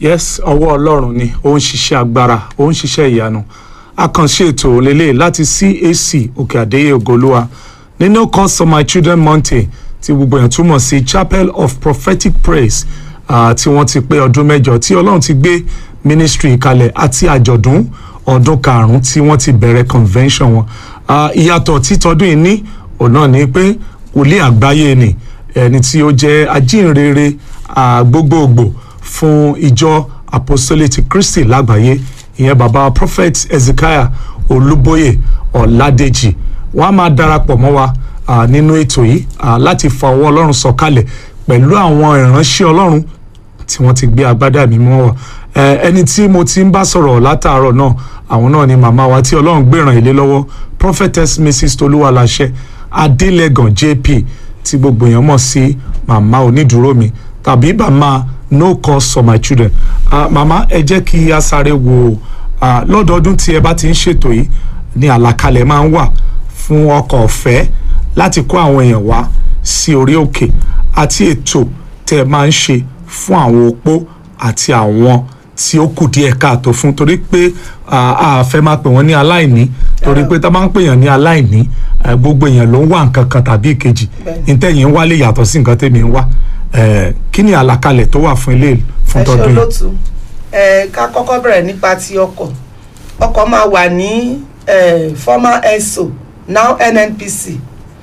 yes ọwọ́ ọlọ́run ni ó ń ṣiṣẹ́ agbára ó ń ṣiṣẹ́ ìyanu àkànṣe ètò lélẹ̀ láti CAC òkè àdéyé ògolúwa nínú course of my children mountain tí gbogbo èèyàn túmọ̀ sí chapel of prophetic praise uh, tí wọ́n ti pé ọdún mẹ́jọ tí ọlọ́run ti gbé ministry kalẹ̀ àti àjọ̀dún ọdún karùn-ún tí wọ́n ti bẹ̀rẹ̀ convention wọn uh, ìyàtọ̀ títọ́dún yìí ní òun náà ni pé wòlíì àgbáyé ni ẹni tí ó jẹ́ ajínrere uh, gbogbogbò fún ìjọ apostolic Christi lágbàáyé ìyẹn bàbá prophet Ezekiah Olúbóyè Ọ̀ládèjì wọ́n á máa darapọ̀ mọ́ wa uh, nínú ètò yìí uh, láti fa ọwọ́ Ọlọ́run sọ̀kalẹ̀ pẹ̀lú àwọn ìránṣẹ́ Ọlọ́run tí wọ́n ti gbé agbádá mi mọ́ wa ẹni tí mo ti ń bá sọ̀rọ̀ látàárọ̀ náà àwọn náà ni màmá wa tí Ọlọ́run gbèràn ilé lọ́wọ́ prophetess mrs Tolúwaláṣẹ Adélẹ́gàn JP tí gbogbo èèyàn mọ̀ sí màmá onídùúró mi tàbí màmá no cause for my children uh, màmá ẹ jẹ́ kí a sáré wo uh, lọ́dọọdún tí ẹ bá ti ń ṣètò yìí ní àlàkalẹ̀ máa ń wà fún ọkọ̀ ọ̀fẹ́ láti kó àwọn èèyàn wá sí orí òkè àti ètò tẹ́ ẹ máa ń ṣe fún àwọn opó àti àwọn tí ó kù díẹ̀ káàtó fún torí pé a fẹ́ máa pè wọ́n ní aláìní torí pé tá a máa ń pè yàn ní aláìní gbogbo èèyàn ló ń wá nǹkan kan tàbí ìkejì ntẹ̀yìn ń wá lè yàtọ̀ sí nǹkan tẹ̀mí ń wá kí ni àlàkalẹ̀ tó wà fún ilé fún tọdún ẹ ṣe olóòtú ẹ ká kọ́kọ́ bẹ̀rẹ̀ nípa ti ọkọ̀ ọkọ̀ máa wà ní former ESO now NNPC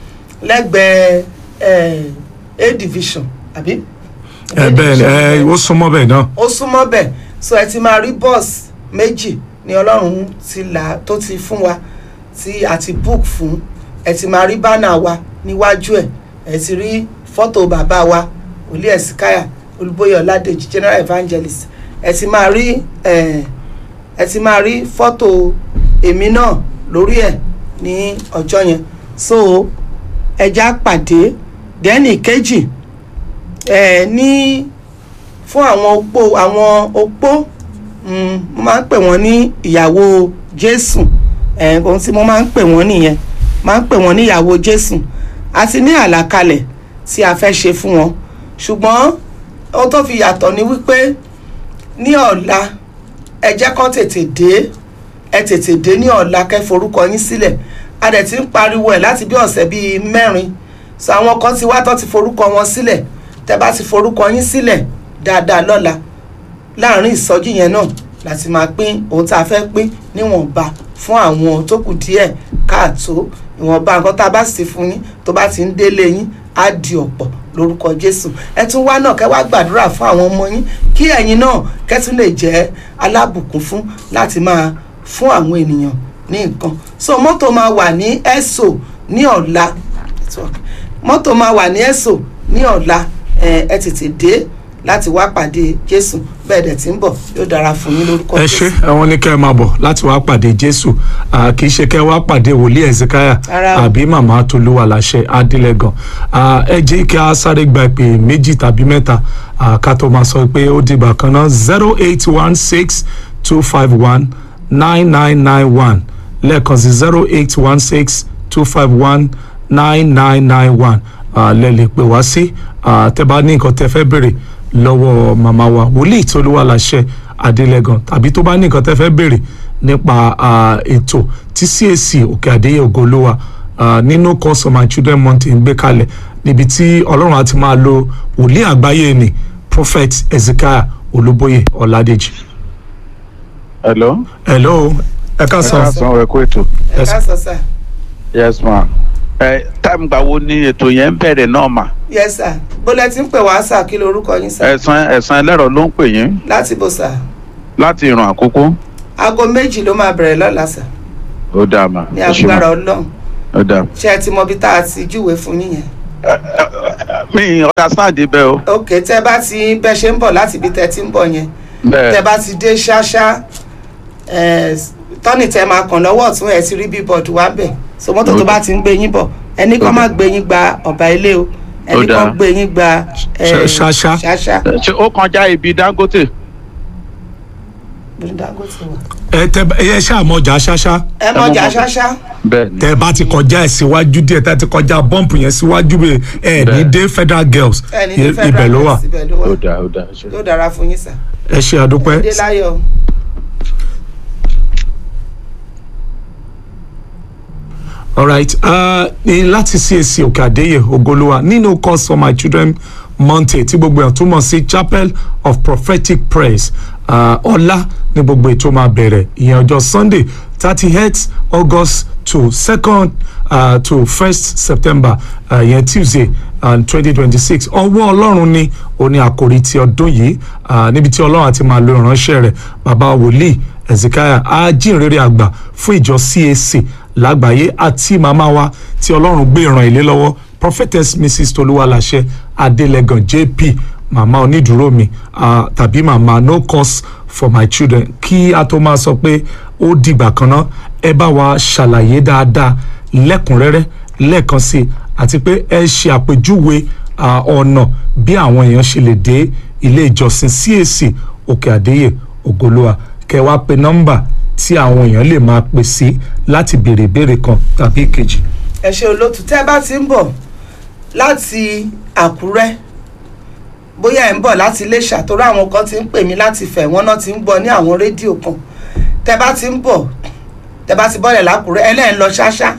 lẹ́gbẹ̀ẹ́ A division àbí. ẹ bẹ́ẹ̀ ẹ ó súnmọ́ bẹ́ẹ̀ náà. ó súnmọ́ bẹ́ẹ̀ so ẹ ti máa rí bọ́ọ̀sì méjì ni ọlọ́run ti là tó ti fún wa tí a ti book fún ẹ ti máa rí bánà wa níwájú ẹ ẹ ti rí fọ́tò bàbá wa olú ẹ̀sìkáyà olúbóyè ọ̀làdèjì general evangelist ẹ ti máa rí ẹ ẹ ti máa rí fọ́tò èmi náà lórí ẹ̀ ní ọjọ́ yẹn so ẹja pàdé dẹ́nì kejì ẹ ní fún àwọn opó àwọn opó mo máa ń pè wọ́n ní ìyàwó jésù ẹ ohun tí mo máa ń pè wọ́n nìyẹn máa ń pè wọ́n ní ìyàwó jésù àti ní àlàkalẹ̀ tí a fẹ́ ṣe fún wọn ṣùgbọ́n ohun tó fi yàtọ̀ ni wípé ní ọ̀la ẹ jẹ́ kán tètè dé ẹ tètè dé ní ọ̀la kẹ́ forúkọ yín sílẹ̀ a dẹ̀ ti ń pariwo ẹ̀ láti bí ọ̀sẹ̀ bíi mẹ́rin so àwọn kan ti wá tó ti forúkọ wọn sílẹ̀ tẹ́ bá ti forúkọ yín sílẹ̀ dáadáa lọ́la láàrin ìsọjí yẹn náà láti máa pín ohun tá a fẹ́ pín níwọ̀nba fún àwọn tó kù díẹ̀ káàtó ìwọ̀nba nǹkan tá a bá sì fún yín tó bá ti ń délé yín á di ọ̀pọ̀ lórúkọ jésù ẹ tún wá náà kẹ́ wá gbàdúrà fún àwọn ọmọ yín kí ẹ̀yin náà kẹ́ tún lè jẹ́ alábùkún fún láti máa fún àwọn ènìyàn ní nǹkan so mọ́tò máa wà ní ẹ̀sọ́ ní ọ̀la mọ́tò máa wà ní ẹ̀sọ́ ní ọ̀la ẹ tètè dé láti wá pàdé jésù bẹ́ẹ̀ dẹ̀ tí ń bọ̀ yóò dára fún yín lórúkọ ẹ ṣé àwọn ní kẹ́ ẹ máa bọ̀ láti wá pàdé jésù kì í ṣe kẹ́ ẹ wá pàdé wòlíì ẹ̀sìkáyà àbí màmá tolúwaláṣẹ adélẹ́gàn ẹ jẹ́ kí a sáré gba ìpè méjì tàbí mẹ́ta ká tó máa sọ pé ó dìgbà kan náà zero eight one six two five one nine nine nine one lẹ́ẹ̀kan sí zero eight one six two five one nine nine nine one lẹ́ lè pè wá sí tẹ́ bá ní nǹkan tẹ́ fẹ́ béèrè lọ́wọ́ màmá wa wòlíì Tolúwaláṣẹ Adélẹ́gàn tàbí tó bá ní nǹkan tẹ́ fẹ́ béèrè nípa ètò tí CAC Òkè Àdéyé Ògolúwa nínú course of my children mountain gbé kalẹ̀ níbi tí Ọlọ́run á ti máa lo wòlíì àgbáyé ni prophet Ezekiah Olúbóyè Ọládèjì. hello. hello ẹ ká sọ. ẹ ká sọ ẹ kó ètò. ẹ ká sọ sá. yes ma ẹ táìmù gbà wo ni ètò yẹn ń bẹ̀rẹ̀ náà mà. yes sir bólẹ̀ tí ń pè wá sà kí lorúkọ yín sà. ẹ̀sán ẹ̀sán ẹlẹ́rọ ló ń pè yín láti bò sà. láti ìràn àkókò. aago méjì ló máa bẹ̀rẹ̀ lọ́la sà. ó dáa mà ní ẹ ṣé mà. agbára ọlọ́run ó dáa. ṣé ẹ ti mọ ibi tá a ti júwe fún yín yẹn. mi ọ̀dà sáàdì bẹ́ẹ̀ o. ok tẹ bá ti bẹ ṣe ń bọ̀ láti ibi tẹ ti ń bọ̀ yẹn tẹ bẹ́ẹ̀ bá ti dé ṣáṣá tọ́nì tẹ máa kàn lọ́wọ́ ọ̀tún ẹ̀ ti rí bíbọ̀dù wá bẹ̀ so mọ́tò tó bá ti ń gbé yín bọ̀ ẹnì kan má gbé yín gba ọ̀bà ilé o ẹnì Ó dáa. kan gbé yín gba eh, Ṣá- ṣáṣá. ṣáṣá ṣe ó kọjá ibi Dangote ní dangote wà. ẹ tẹ ẹ ṣáà mọjà ṣáṣá ẹ mọjà ṣáṣá bẹ́ẹ̀ ni tẹ bá ti kọjá ẹ síwájú díẹ̀ tẹ ti kọjá bọ́ǹpù yẹn síwájú bẹ ẹ ní Bẹ́ẹ̀. dé federal girls ẹni ní i- federal ibẹ̀ ló wà Bank, ibẹ̀ ló wà ó dáa ó dáa ṣe. yóò dára fún yín sà. ẹ ṣe àdúpẹ́ dé láyọ̀. alright uh, ní láti CAC òkè àdéyẹ ògolúwa nínú cause for my children monte tí gbogbo èèyàn túmọ̀ sí chapel of prophetic praise uh, ọ̀la ní gbogbo ètò máa bẹ̀rẹ̀ ìyẹn ọjọ́ sunday thirty eight august to second uh, to first september uh, ìyẹn tuesday and twenty twenty six ọwọ́ ọlọ́run ni òní àkòrí ti ọdún yìí uh, níbi tí ọlọ́run àti máa lo ìránṣẹ́ rẹ̀ bàbá wòlíì ezekiah ajínrere àgbà fún ìjọ cac lágbàáyé àti màmá wa tí ọlọ́run gbé ìran ilé lọ́wọ́ prophetess mrs tolúwaláṣẹ adélẹ́gàn jp màmá onídùúró mi uh, tàbí màmá no cause for my children kí a tó máa sọ pé ó dìgbà kan náà ẹ bá wa ṣàlàyé dáadáa lẹ́kùnrẹ́rẹ́ lẹ́ẹ̀kan sí i àti pé ẹ ṣe àpèjúwe uh, ọ̀nà bí àwọn èèyàn ṣe lè dé ilé ìjọsìn cac òkè àdéyè ògolúwa kẹ wá pe nọ́mbà tí àwọn èèyàn lè máa pè sí láti béèrè ìbéèrè kan tàbí ìkejì. ẹ ṣe olótú tẹ́ bá ti ń bọ̀ láti àkúrẹ́ bóyá ẹ̀ ń bọ̀ láti iléṣà torí àwọn kan ti ń pè mí láti fẹ̀ wọ́n náà ti ń gbọ́ ní àwọn rédíò kan tẹ́ bá ti ń bọ̀ tẹ́ bá ti bọ́lẹ̀ lákúrẹ́ ẹlẹ́yìn lọ ṣáṣá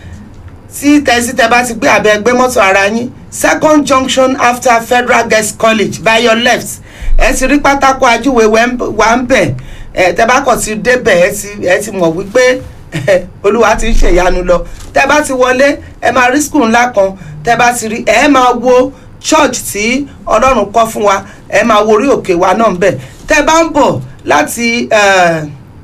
tí tẹ́sí tẹ́ bá ti gbé abẹ́ gbé mọ́tò ara yín second junction after federal girls college by your left ẹ ti rí pátákó ajúwe wà ń bẹ̀ ẹ tẹ́ bá kàn ti débẹ̀ ẹ ti ẹ ti mọ̀ wípé olúwa ti ń ṣèyanu lọ tẹ́ bá ti wọlé ẹ máa rí skul ńlá kan tẹ́ bá ti rí ẹ máa wo church tí ọlọ́run kọ́ fún wa ẹ máa wo orí òkè wa náà ń bẹ̀ tẹ́ bá ń bọ̀ láti eh,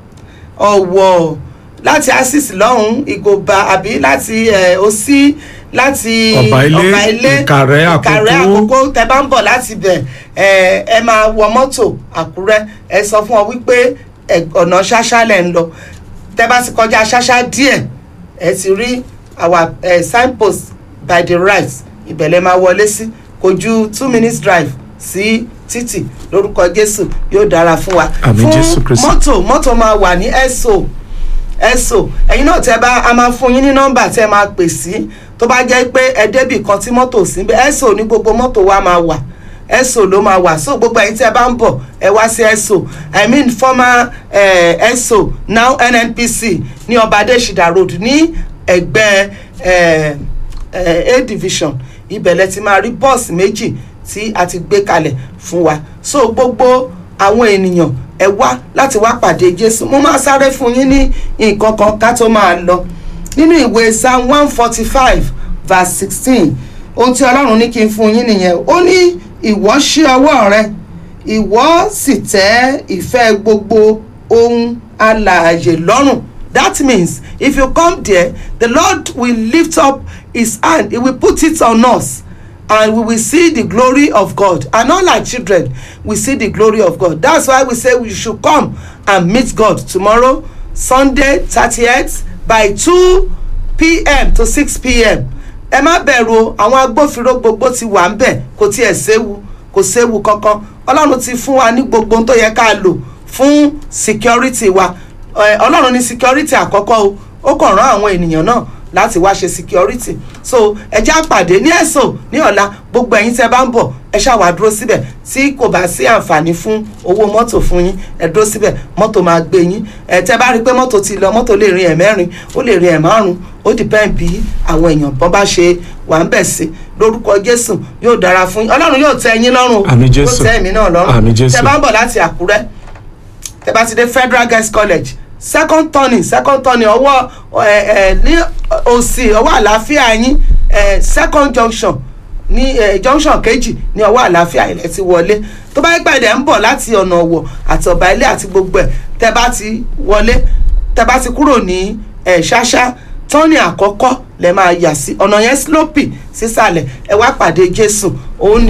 ọ̀wọ̀ láti asis lọ́hùn ìgòba àbí láti eh, òsì láti Ọ̀bà Ilé, Ìkàrẹ́, ìkàrẹ́ Àkókó. àkókò tẹ́ bá ń bọ̀ láti bẹ̀ ẹ ẹ máa wọ mọ́tò àkúrẹ́ ẹ sọ fún ọ wípé ẹ, ọ̀nà ṣáṣá lẹ̀ ń lọ tẹ́ bá ti kọjá ṣáṣá díẹ̀ ẹ ti rí our uh, signpost by the right ìbẹ̀lẹ̀ máa wọlé sí kò ju two minutes drive sí títì lórúkọ jésù yóò dára fún wa Àmín Jésù fún Kristi. mọ́tò mọ́tò máa wà ní eso eso ẹ̀yin náà tẹ́ bá a máa fún yín ní nọ́mbà tẹ́ máa pè sí tó bá jẹ́ pé ẹ débì kan tí mọ́tò sí bẹ́ẹ̀ eso ní gbogbo mọ́tò wa máa wà eso ló máa wà so gbogbo ẹ̀yin tí ẹ bá ń bọ̀ ẹ wá sí eso i mean former eh, eso now nnpc ní ọba adésìdá road ní ẹgbẹ́ eh, eh, a division ibẹ̀lẹ̀ ti máa rí bọ́ọ̀sì méjì tí a ti gbé kalẹ̀ fún wa so gbogbo àwọn ènìyàn ẹ wá láti wá pàdé jésù mo máa sáré fún yín ní nǹkan kan ká tó máa lọ nínú ìwé psalm one forty five verse sixteen ohun tí ọlọ́run ní kí n fún yín nìyẹn ó ní ìwọ ṣí ọwọ́ rẹ ìwọ sì tẹ́ ìfẹ́ gbogbo ohun alààyè lọ́rùn that means if you come there the lord will lift up his hand he will put it on us and we will see the glory of god and all our children will see the glory of god that's why we say we should come and meet god tomorrow sunday thirtieth by two pm to six pm ẹ má bẹ̀rù o àwọn agbófinró gbogbo ti wà ń bẹ̀ kò tiẹ̀ séwu kò séwu kankan ọlọ́run ti fún wa ní gbogbo ohun tó yẹ ká lò fún security wa Ẹ, ọlọ́run ní security àkọ́kọ́ o ó kàn rán àwọn ènìyàn náà láti wá ṣe security so ẹ já pàdé ní ẹ̀sọ́ ní ọ̀la gbogbo ẹ̀yin tẹ́ bá ń bọ̀ ẹ ṣàwà dúró síbẹ̀ tí kò bá sí àǹfààní fún owó mọ́tò fún yín ẹ dúró síbẹ̀ mọ́tò máa gbé yín ẹ tẹ́ bá rí i pé mọ́tò ti lọ mọ́tò lè rin ẹ̀ mẹ́rin ó lè rin ẹ̀ márùn ó depend bí àwọn èèyàn bọ́n bá ṣe wà ń bẹ̀ sí lórúkọ jésù yóò dára fún yín ọlọ́run yóò tẹ́ yín lọ́rùn o Àmín Jésù. yóò tẹ́ èmi náà lọ́rùn Àmín Jésù. tẹ́ bá ń bọ̀ láti àkúrẹ́ tẹ́ bá ti dé federal girls college second turning second turning ọwọ́ ẹ ẹ ní òsì ọwọ́ àlàáfíà yín ẹ second junction ní ẹ junction kejì ní ọwọ́ àlàáfíà ilẹ̀ ti wọlé tó bá yẹ pé ẹ̀dẹ̀ ń bọ̀ láti ọ̀nà ọ̀wọ̀ àti ọ̀bà ilé àti gbogbo ẹ̀ tẹ́ bá ti wọlé tẹ́ bá ti kúrò ní ẹ̀ ṣáṣá tọ́ni àkọ́kọ́ lẹ máa yà sí ọ̀nà yẹn slope sísàlẹ̀ ẹ wá pàdé jésù òun ni